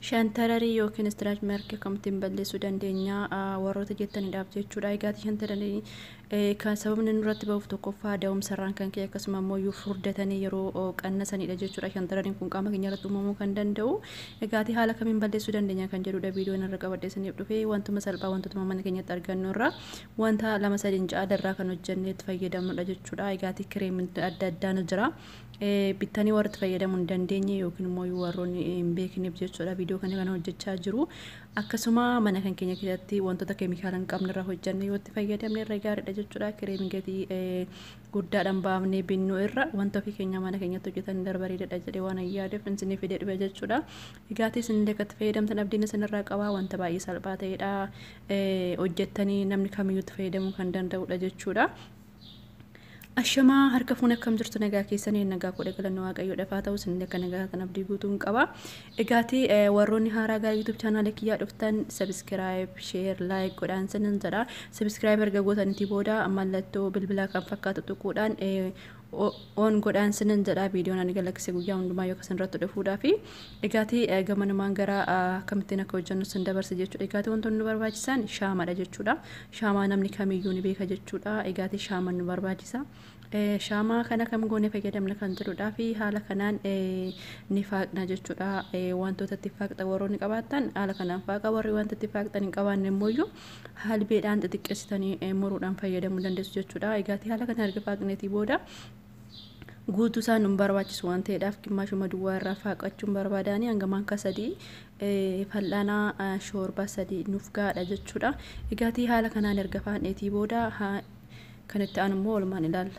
Shantararii yookiin istiraach markii akkamittiin balleessuu dandeenya warroota jettaniidhaaf jechuudha. Egaati shantararii kan sababni nurratti ba'uuf tokkoffaa da'umsarraan kan ka'e akkasuma immoo furdatanii yeroo qannasanidha jechuudha. Shantarariin kun qaama keenya irratti uumamuu kan danda'u. Egaati haala kamiin balleessuu dandeenya kan jedhudha viidiyoon irra qabadheessaniif dhufee wantuma salphaa wantoota mana keenyatti argannu irraa wanta lama sadiin caalarraa kan hojjennee itti fayyadamnudha jechuudha. Egaati kireemiin adda addaa ni jira. bittanii warra itti fayyadamuu hin dandeenye yookiin immoo warroonni hin beekneef jechuudha viidiyoo kana kana hojjechaa jiru akkasuma mana kan keenya keessatti wantoota keemikaala hin qabne irraa hojjenne yoo itti fayyadamne irra gaariidha jechuudha kireemiin gatii guddaadhaan baafnee binnu irra wanta ofii keenya mana keenyatti hojjetan darbareedha jedhee waan ayyaadeef isinii fidee dhufe jechuudha egaati isin illee itti fayyadamtan abdiin isin irraa qabaa wanta baay'ee salphaa ta'edha hojjettanii namni kamiyyuu itti fayyadamuu kan danda'udha jechuudha. Ashamaa harka fuun akkam jirtu nagaa keessanii nagaa godhe galannoo waaqayyoodhaaf haa ta'u isin akka nagaa kan abdii guutuun qaba. Egaati warroonni haaraa gara yuutuub chaanaala kiyyaa dhuftan sabiskiraayib sheer laayik godhaan sinin jedha. Sabiskiraayib erga gootanitti booda mallattoo bilbilaa kan fakkaatu tuquudhaan oon godhaan sinin jedha viidiyoon ani galaksee guyyaa hundumaa yoo kasan irratti dhufuudhaa fi egaati gama namaan gara akkamittiin akka hojjennu sin dabarse jechuudha. Egaati wantoonni nu barbaachisan shaamaadha jechuudha. Shaamaa namni kamiyyuu ni beeka jechuudha. Egaati shaamaan nu barbaachisa. shaamaa kana kam goone fayyadamna kan jedhudha fi haala kanaan ni faaqna jechuudha wantoota itti faaqxa warroonni qabaatan haala kanaan faaqa warri wanta itti faaqxan hin qabaanne immoo halbeedhaan xixiqqeessitanii muruudhaan fayyadamuu dandeessu jechuudha egaati haala kana erga faaqneetii booda guutuu isaan nu barbaachisu waan ta'eedhaaf qimmaashuma duwwaa irraa faaqachuun barbaadanii hanga maanka sadii fal'aanaa shoorbaa sadii nuuf gaadha jechuudha egaati haala kanaan erga faaqneetii booda kan itti aanu immoo olmaan ilaalla.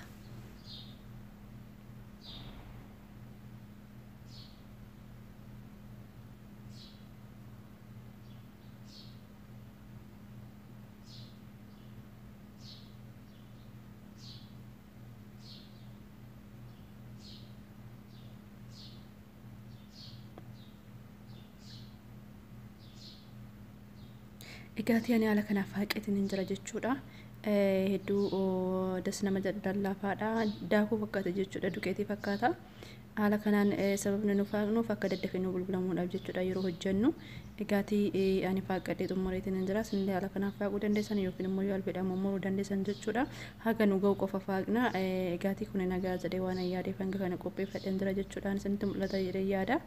Egaati ani haala kanaaf faaqeetiin hin jira jechuudha. Hedduu das nama lallaafaadha. Daakuu fakkaata jechuudha. Duqeetii fakkaata. Haala kanaan sababni nu faaqnuuf akka daddafee nu bulbulamuudhaaf jechuudha yeroo hojjennu. Egaati ani faaqadhee xumureetiin hin jira. Isinillee haala kanaaf faaquu dandeessan yookiin immoo yoo albeedhaan mummuruu dandeessan jechuudha. Haga nu ga'u qofa faaqna. Egaati kun nagaa jedhee waan yaadeef hanga kana qopheeffadheen jira jechuudha. Isinitti mul'ata jedhee yaada.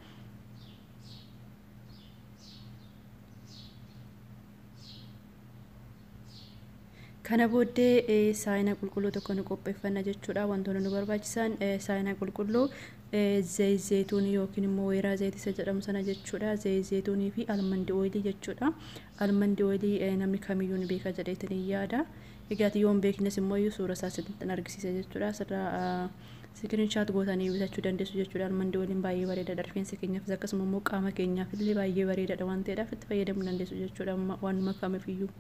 kana booddee saayinaa qulqulluu tokko nu qopheeffanna jechuudha wantoonni nu barbaachisan saayinaa qulqulluu zeeyzeetuunii yookiin immoo weeraa zeetisa jedhamu sana jechuudha zeeyzeetuunii fi almandi ooyilii jechuudha almandi ooyilii namni kamiyyuu ni beeka jedheetiin yaada egaati yoo hin beeknes immoo suura isaa sirriitti argisiisa jechuudha asirraa sikiriinshaat gootanii bitachuu dandeessu jechuudha almandi ooyiliin baay'ee bareedaadha rifeensa keenyaafis akkasuma immoo qaama keenyaaf illee baay'ee bareedaadha waan ta'eedhaaf itti fayyadamuu dandeessu jechuudha waanuma kamiifiyyuu.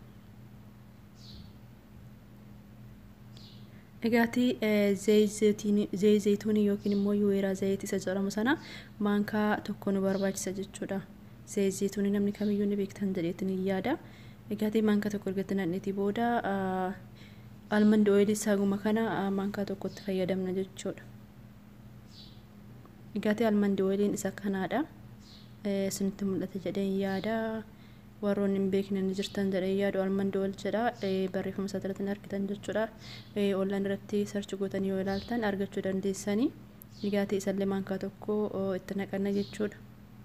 Egaati zeeyzeetuunii yookiin immoo weeraa zayit isa jedhamu sana maankaa tokko nu barbaachisa jechuudha. Zeeyzeetuunii namni kamiyyuu ni beektan jedheetiin yaada. Egaati maankaa tokko erga naqneetii booda almandi ooyilii saaguma kana maankaa tokkotti fayyadamna jechuudha. Egaati almandi ooyiliin isa kanaadha. Isinitti mul'ata jedheen yaada. warroonni hin beekne ni jirtan jedhee yaadu almandi ooyilii jedha barreeffama isaa irratti argitan jechuudha onlaan irratti sarchi gootanii yoo ilaaltan argachuu dandeessanii dhugaatii isallee maankaa tokko itti naqanna jechuudha.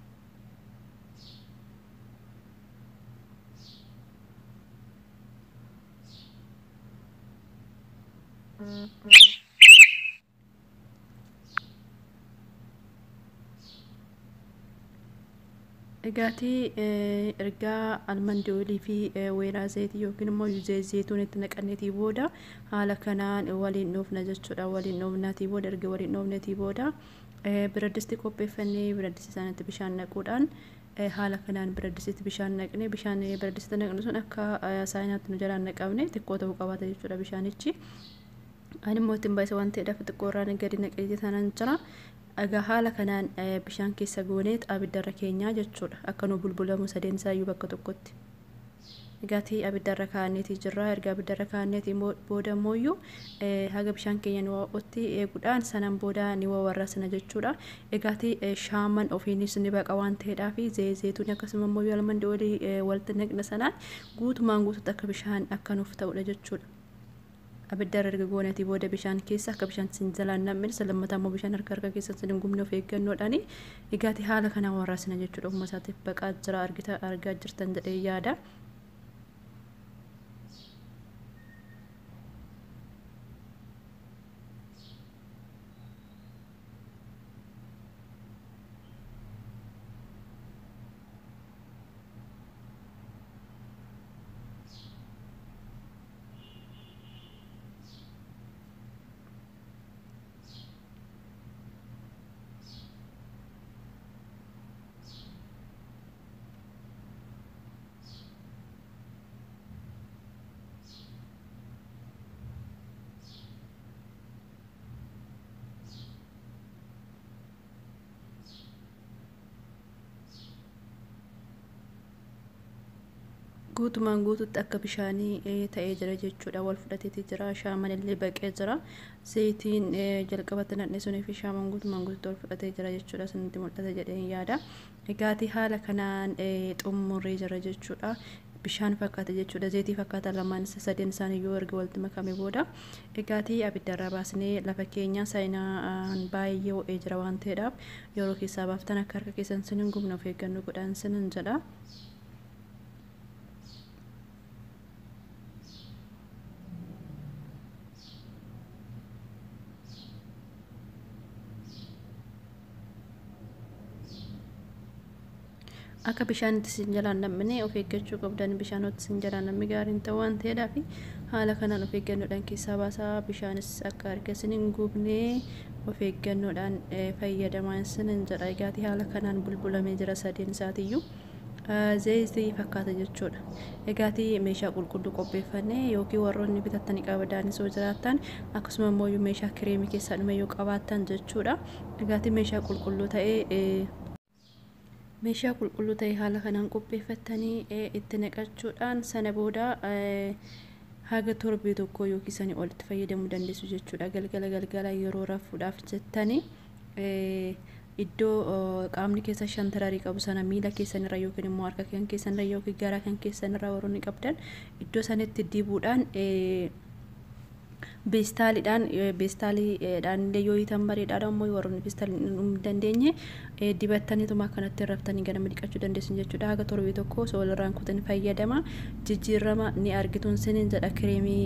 Egaati ergaa almandi ooyilii fi weeraa zayitii yookiin immoo zeeyituun itti naqanneetii booda haala kanaan waliin dhoofna jechuudha. Waliin dhoofnaatii booda erga waliin dhoofneetii booda biraddisti qopheeffannee biraddisti isaanitti bishaan naquudhaan haala kanaan biraddistitti bishaan naqne bishaan biraddistitti naqne sun akka saayinaatti nu jalaan naqabne xiqqoo ta'uu qabaata jechuudha bishaanichi. Ani immoo ittiin baay'isa waan ta'eedhaaf xiqqoo irraan gadi naqee tanan jira. Egaa haala kanaan bishaan keessa gooneet abiddarra keenyaa jechuudha akka nu bulbulamu sadeen isaayyuu bakka tokkotti. Egaatii abiddarra kaa'anneetii jirra. Erga abiddarra kaa'anneetii booda immoo haga bishaan keenya ni ho'utti eeguudhaan sanaan booda ni warrasna jechuudha. Egaatii shaaman ofiinis ni baqa waan ta'eedhaaf zeezeetuun akkasuma immoo almandii olii walitti naqna sanaan guutumaan guututti akka bishaan akka nuuf ta'udha jechuudha. abidda erga goonetii booda bishaan keessa akka bishaan sin jalaan namni lammataa immoo bishaan harka harka keessa sin gumne of eeggannoodhaani egaati haala kanaan warraasina jechuudha ofuma isaatiif baqaa jira argita argaa jirtan jedhee yaada. guutumaan guututti akka bishaanii ta'ee jira jechuudha wal fudhateeti jira shaaman illee baqee jira zayitiin jalqabatti nadhe sunii fi shaaman guutumaan guututti wal fudhatee jira jechuudha sinitti mul'ata jedheen yaada egaatii haala kanaan xummurree jira jechuudha bishaan fakkaata jechuudha zayitii fakkaata lamaan sadeen isaanii yoo erga walitti makame booda egaatii abiddarraa baasnee lafa keenya saayinaan baay'ee ho'ee jira waan ta'eedhaaf yeroo keessaa baaftan akka harka keessan sinin gubna of eeggannoo godhaan sinin jedha. akka bishaanitti sin jalaan namni of eeggachuu qabdan bishaanoti sin jalaan namni gaariin ta'u waan ta'eedhaaf haala kanaan of eeggannoodhaan keessaa baasaa bishaanis akka harka sin hin gubne of eeggannoodhaan fayyadamaa sinin jedha egaatii haala kanaan bulbulamee jira sadeen isaatiyyuu zayitii fakkaata jechuudha egaatii meeshaa qulqulluu qopheeffannee yookiin warroonni bitattanii qabadaanis yoo jiraattan akkasuma immoo meeshaa kireemii keessaa dhume yoo qabaattan jechuudha egaatii meeshaa qulqulluu ta'ee meeshaa qulqulluu ta'e haala kanaan qopheeffattanii itti naqachuudhaan sana booda haga torbee tokko yookiin sanii olitti fayyadamuu dandeessu jechuudha galgala galgala yeroo rafuudhaaf jettanii iddoo qaamni keessa shantararii qabu sana miila keessanirra yookiin immoo harka kan keessanirra yookiin garaa kan keessanirra warroonni qabdan iddoo sanitti dibuudhaan beestaaliidhaan beestaaliidhaan illee yoo hiitan bareedaadha ammoo warroonni beestaalii hin dandeenye dibattaniituma akkanatti raftanii ganama dhiqachuu dandeessu jechuudha haga torbee tokko osoo walirraan kutan fayyadama jijjiirama ni argituun sinin jedha kireemii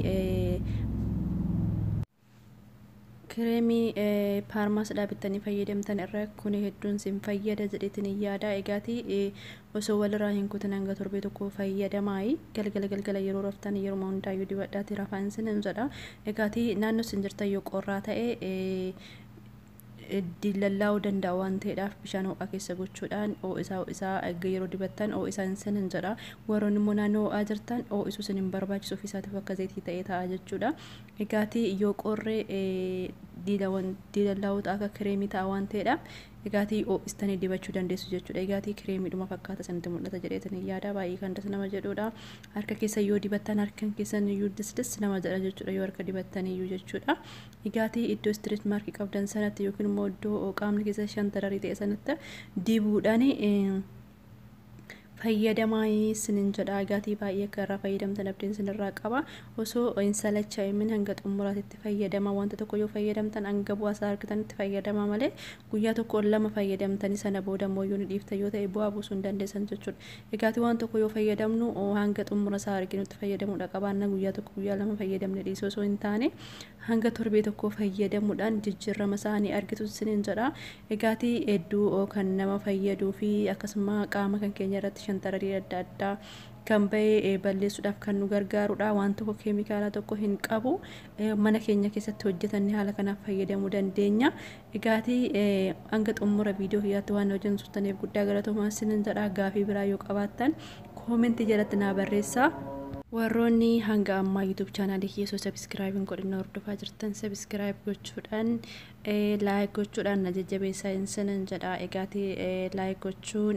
kireemii paarmaas dhaabattanii fayyadamtan irra kun hedduun sin fayyada jedhetin yaada egaatii osoo walirraa hin kutin hanga torbee tokko fayyadamaayi galgala galgala yeroo raftan yeroo hundaayyuu dibadhaati rafaan sin jedha egaatii naannoo sin jirtan yoo qorraa ta'e dillallaa'uu danda'a waan ta'eedhaaf bishaan ho'aa keessa gochuudhaan ho'isaa ho'isaa yeroo dibattan ho'isaan sinin jedha warroonni immoo naannoo ho'aa jirtan ho'isuu sin hin barbaachisu ofiisaatiif akka zayitii ta'ee ta'a jechuudha egaatii yoo qorree dilallaa'uu ta'a akka kireemii ta'a waan ta'eedhaaf egaatii ho'istanii dibachuu dandeessu jechuudha egaatii kireemiidhuma fakkaata sanitti mul'ata jedheetin yaada baay'ee kan das nama jedhudha harka keessa yoo dibattan harkan keessan iyyuu disdis nama jedha jechuudha yoo harka dibattan iyyuu jechuudha egaatii iddoo istiriit maarkii qabdan sanatti yookiin immoo iddoo qaamni keessa shantararii ta'e sanatti dibuudhaan fayyadamaa sinin jedha egaatii baay'ee akka irraa fayyadamtan abdiin sinirraa qaba osoo hin salachaa'imin hanga xumuraatitti fayyadama wanta tokko yoo fayyadamtan hanga bu'aasaa argatanitti fayyadama malee guyyaa tokko lama fayyadamtanii sana booda immoo yoo ni dhiifta yoo ta'e bu'aa buusuu hin dandeessan jechuudha egaatii waan tokko yoo fayyadamnu hanga xumura isaa arginutti fayyadamuudha qabaanna guyyaa tokko guyyaa lama fayyadamne dhiisuu osoo hin taane hanga torbee tokko fayyadamuudhaan jijjiirama isaanii argitu sinin jedha egaatii hedduu kan nama fayyaduu fi akkasuma qaama kan keenya irratti shantararii adda addaa kan bahee balleessuudhaaf kan nu gargaarudha waan tokko keemikaala tokko hin qabu mana keenya keessatti hojjetanne haala kanaaf fayyadamuu dandeenya egaatii hanga xumura viidiyoo kiyyaatti waan hojjetan turtaniif guddaa galatoomaa sinin jedha gaafii biraa yoo qabaattan koomentii jalatti naa barreessaa warroonni hanga ammaa yuutuub chaanaalii keessoo sabiskiraayib hin godhin hordofaa jirtan sabiskiraayib gochuudhaan laayik gochuudhaan na jajjabeessaa hin sinan jedha egaatii laayik gochuun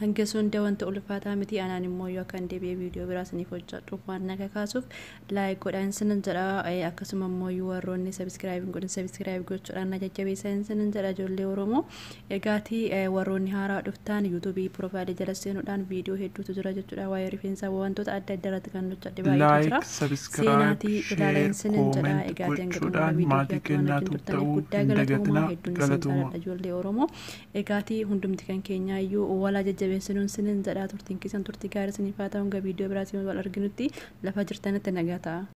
hanga hunda wanta ulfaataa miti anaan immoo yoo akkan deebi'ee viidiyoo biraa isiniif hojjedhuuf waan naga kaasuuf laayik godhaan sinan jedha akkasuma immoo warroonni sabiskiraayibii godhan sabiskiraayibii gochuudhaan na jajjabeessan sinan jedha ijoollee oromoo egaatii warroonni haaraa dhuftaan yuutuubii piroofaayilii jala seenuudhaan viidiyoo hedduutu jira jechuudha waa'ee rifeensaa wantoota adda addaa irratti kan hojjedhe baay'eetu jira seenaatii ilaaleen sinan jedha egaatii hanga dhumaa viidiyoo kana turtaniif guddaa galatooma hedduun isin jaalladha ijoollee oromoo egaatii hundumti kan keenyaa iyyuu walaa jajjabeessinuun sinin jedhaa turtiin keessan turtii gaarii isiniif haa ta'u hanga viidiyoo biraatiin wal arginutti lafa jirtanitti nagaa ta'a.